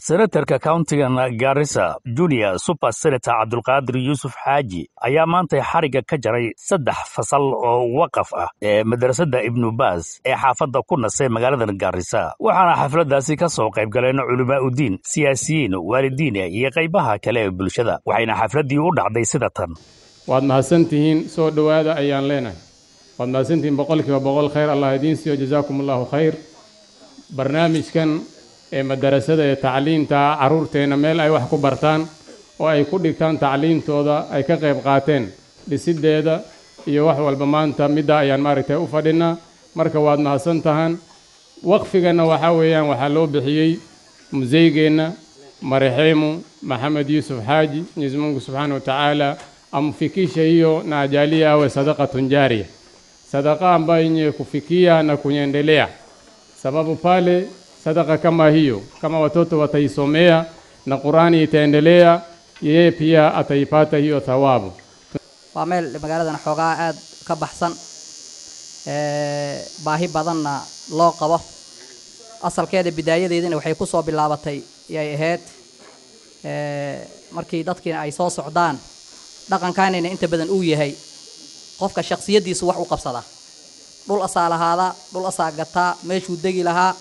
senatarka countigan garissa junior super senator cabdulqaadir yuusuf xaaji ayaa maantay xarigga ka jaray saddex fasal oo waqaf ah ee madrasadda ibnu baas ee xaafadda ku nasay magaaladan garissa waxaana xafladdaasi ka soo qayb galeen culimaa udiin siyaasiyiin waalidiin iyo qaybaha kale ee bulshada waxayna xafladdii u dhacday sida tan waad mahadsantihiin soo dhowaada ayaan leenahay waad mahadsantihiin boqolkiiba boqol khayr allah idiin siiyo jazaakum allahu khayr barnaamijkan ee madarasada ee tacliinta carruurteenna meel ay wax ku bartaan oo ay ku dhigtaan tacliintooda ay ka qayb qaateen dhisiddeeda iyo wax walba maanta midda ayaan maaragtay u fadhinaa marka waad mahadsan tahaan waqfiganna waxaa weeyaan waxaa loo bixiyey museygeenna marexeemu maxamed yuusuf xaaji mwenyezi mungu subxaana wa tacaala amfikishe hiyo na ajalie awe sadaqatun jaria sadaka ambayo yenye kufikia na kuendelea sababu pale sadaka kama hiyo kama watoto wataisomea na Qurani itaendelea yeye pia ataipata hiyo thawabu waa meel magaaladan xoogaa aad ka baxsan baahi badanna loo qabo asalkeeda bidaayadeedina waxay ku soo bilaabatay yay ahayd markii dadkiina ay soo socdaan dhaqankaanina inta badan uu yahay qofka shaksiyaddiisu wax u qabsada dhul asaa lahaada dhul asaa gataa meeshuu degi lahaa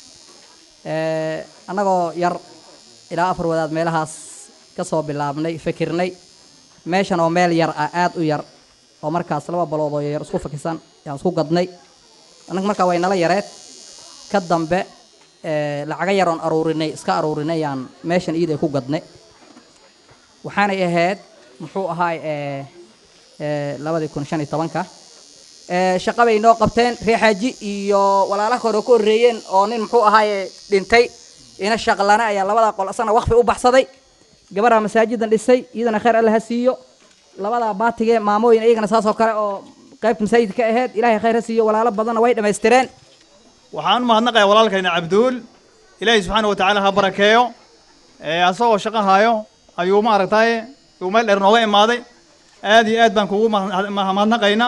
annagoo yar ilaa afar wadaad meelahaas ka soo bilaabnay fikirnay meeshan oo meel yar ah aad u yar oo markaas laba balood oo yar isku fakisan yaan isku gadnay annaga markaa way nala yareed ka dambe lacaga yaroon aruurinay iska aruurinay yaan meeshan iiday ku gadnay waxaanay ahayd muxuu ahaay labadii kun shan iyo tobanka shaqa bay noo qabteen reer xaaji iyo walaalaha hore ku horreeyeen oo nin muxuu ahaaye dhintay ina shaqlana ayaa labadaa qol asana waqfi u baxsaday gabaraa masaajidan dhisay iyadana khayr alle ha siiyo labadaa baatige maamooyin iyagana saas oo kale oo qaybta masaajidka ka ahayd ilaahay khayr ha siiyo walaalo badanna way dhammaystireen waxaan u mahadnaqayaa walaalkayna cabduul ilaahay subxaana wa tacaala ha barakeeyo asagoo shaqo haayo ayuu maaragtay uu meel dheer nooga imaaday aad iyo aad baan kugu mahadnaqaynaa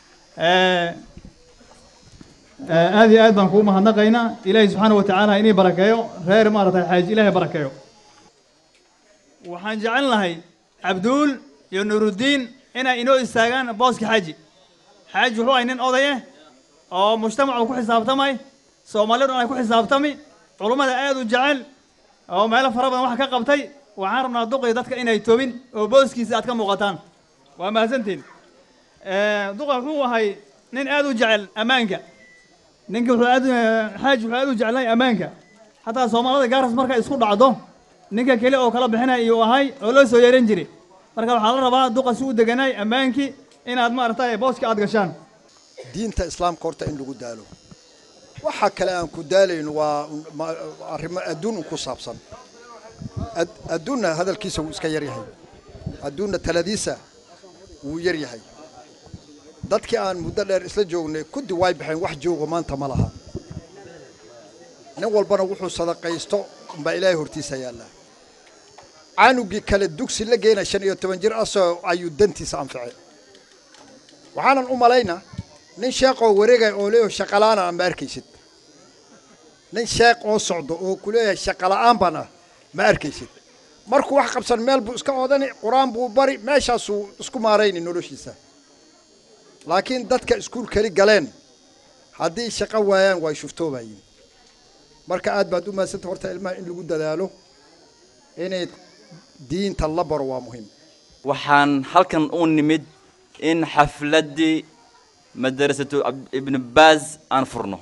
aad iyo aad baan kugu mahadnaqaynaa ilaahay subxaana wa tacaala inii barakeeyo reer maaragtay xaaji ilaahay barakeeyo waxaan jecel lahay cabduul iyo nuuruddiin inay inoo istaagaan booska xaaji xaaji wuxuu ahay nin oday ah oo mujtamacu ku xisaabtamay soomaalidu ay ku xisaabtami culummada aad u jecel oo meelo fara badan wax ka qabtay waxaan rabnaa duqii dadka inay tobin oo booskiisa aad ka muuqataan waa mahadsantiin duqa wuxuu ahay nin aad u jecel ammaanka ninka wuxuu aad xaaji wuxuu aad u jeclay ammaanka hataa soomaalida gaaras markay isku dhacdo ninka keli oo kala bixinaya iyuu ahay oo loo soo yeeran jiray marka waxaa la rabaa duqa si u deganaay ammaankii inaad maaragtay booska aad gashaan diinta islaamka horta in lagu daalo waxa kale aan ku daalayn waa arrimo adduun ku saabsan adduunna hadalkiisa wuu iska yar yahay adduunna taladiisa wuu yar yahay dadkii aan muddo dheer isla joognay kuddi way baxeen wax jooga maanta ma laha nin walbana wuxuu sadaqaysto umbaa ilaahay hortiisa yaallaa caanugii kale dugsi la geena shan iyo toban jir asoo ayuu dantiisa anficay waxaanan u malaynaa nin sheekoo wareegaya oo leeyahay shaqala'aan ah ma arkaysid nin sheekh oo socdo oo ku leeyahay shaqala'aan baan ah ma arkaysid markuu wax qabsan meel buu iska odani qur-aan buu bari meeshaasuu isku maarayni noloshiisa laakiin dadka iskuul keli galeen haddii shaqo waayaan way shuftoobayiin marka aad baad u maadsanta horta ilmaha in lagu dadaalo inay diinta la baro waa muhiim waxaan halkan u nimid in xafladdii madarasatu ibnu baaz aan furno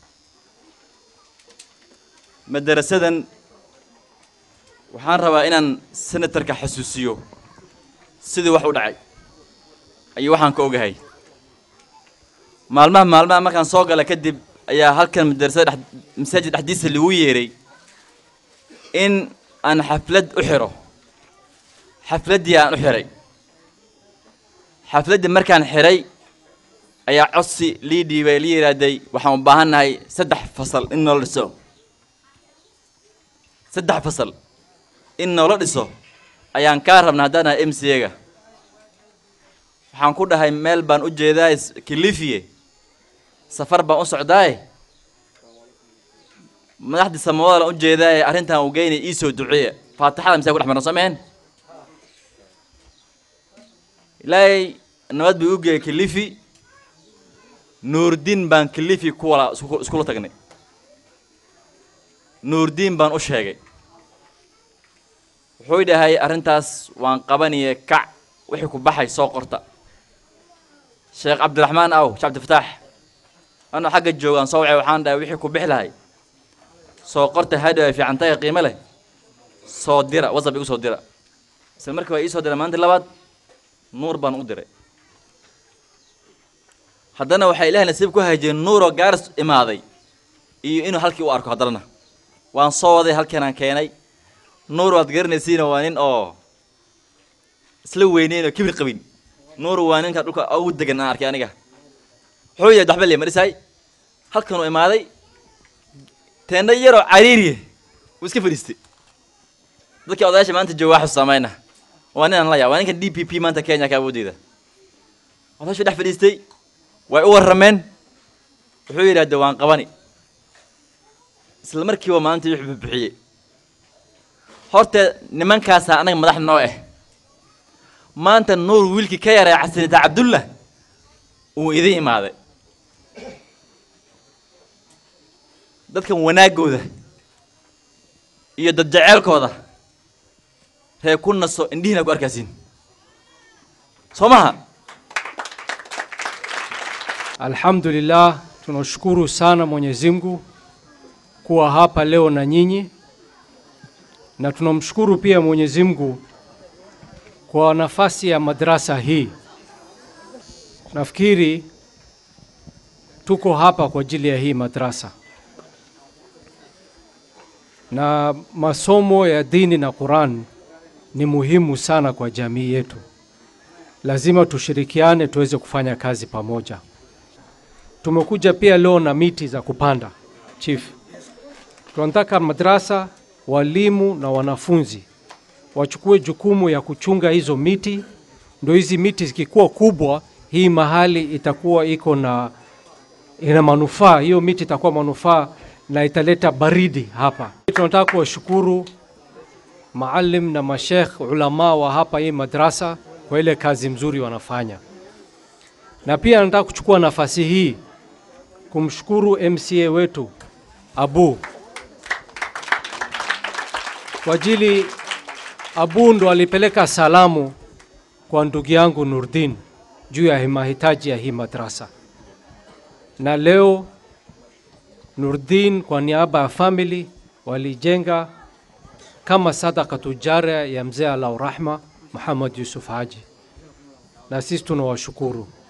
madarasadan waxaan rabaa inaan senatarka xasuusiyo sidii wax u dhacay ayuu waxaan ka ogahay maalmaha maalmaha markaan soo gala kadib ayaa halkan madarasada dhex masaajid dhexdiisa lagu yeeray in aan xaflad u xiro xafladdii aan u xiray xafladdii markaan xiray ayaa codsi lii dhiibay la yidhaahday waxaan u baahan nahay saddex fasal in noola dhiso saddex fasal in noola dhiso ayaan kaa rabna haddaan nahay m c ga waxaan ku dhahay meel baan u jeedaa kilifiye safar baan u socdaaye madaxdii samawada la ujeedaa ee arrintan uu geynaya ii soo duceeya faatixada mise ku dhex marna soo mehen ilaahay nabad buu u geeyay kilifi nuurdiin baan kilifi ku wala isku- iskula tagnay nuurdiin baan u sheegay wuxuu dhahay arrintaas waan qabanaya kac wixii ku baxay soo qorta sheekh cabdiraxmaan aw sheekh cabdifataax anoo xagga joogaan soo wacay waxaan dhahay wixii ku bixi lahay soo qorta hadhow ay fiican tahay qiimo leh soo dira whatsapp igu soo dira isla markii waa ii soo diray maalintii labaad nuur baan u diray haddana waxaa ilaahay nasiib ku hajiyeen nuuroo gaaris imaaday iyo inuu halkii u arko haddana waan soo waday halkanaan keenay nuur waad garanaysiina waa nin oo isla weyneyn oo kibir qabin nuur waa ninka dhulka ugu degan aan arkay aniga wuxuu yahay waxba le marisaay halkanuu imaaday teendha yaroo cariiriye wuu iska fadhiistay dadkii odayaasha maanta jooga waxu samayna waa ninaan la yaa waa ninka d p p maanta kenya ka awoodeeda odayaashu dhex fadhiistay way u warrameen wuxuu yidhahde waan qabani isla markiiba maalintii wuxuu bixiyey horta nimankaasaa anaga madax noo ah maanta nuur wiilkii ka yaray casinita cabdullah uu idin imaaday dadkan wanaagooda iyo dad jeceelkooda ree ku naso indhihiina ku arkaysiin soo maha Alhamdulillah, tunashukuru sana Mwenyezi Mungu kuwa hapa leo na nyinyi, na tunamshukuru pia Mwenyezi Mungu kwa nafasi ya madrasa hii. Nafikiri tuko hapa kwa ajili ya hii madrasa, na masomo ya dini na Qur'an ni muhimu sana kwa jamii yetu. Lazima tushirikiane tuweze kufanya kazi pamoja. Tumekuja pia leo na miti za kupanda chief. Tunataka madrasa, walimu na wanafunzi wachukue jukumu ya kuchunga hizo miti, ndio hizi miti zikikuwa kubwa, hii mahali itakuwa iko na ina manufaa. Hiyo miti itakuwa manufaa na italeta baridi hapa. Tunataka kuwashukuru maalim na mashekh ulama wa hapa hii madrasa kwa ile kazi mzuri wanafanya, na pia nataka kuchukua nafasi hii kumshukuru MCA wetu Abu kwa ajili Abu ndo alipeleka salamu kwa ndugu yangu Nurdin juu ya mahitaji ya hii madrasa, na leo Nurdin kwa niaba ya family walijenga kama sadaka tujaria ya mzee Alau Rahma Muhammad Yusuf Haji, na sisi tunawashukuru.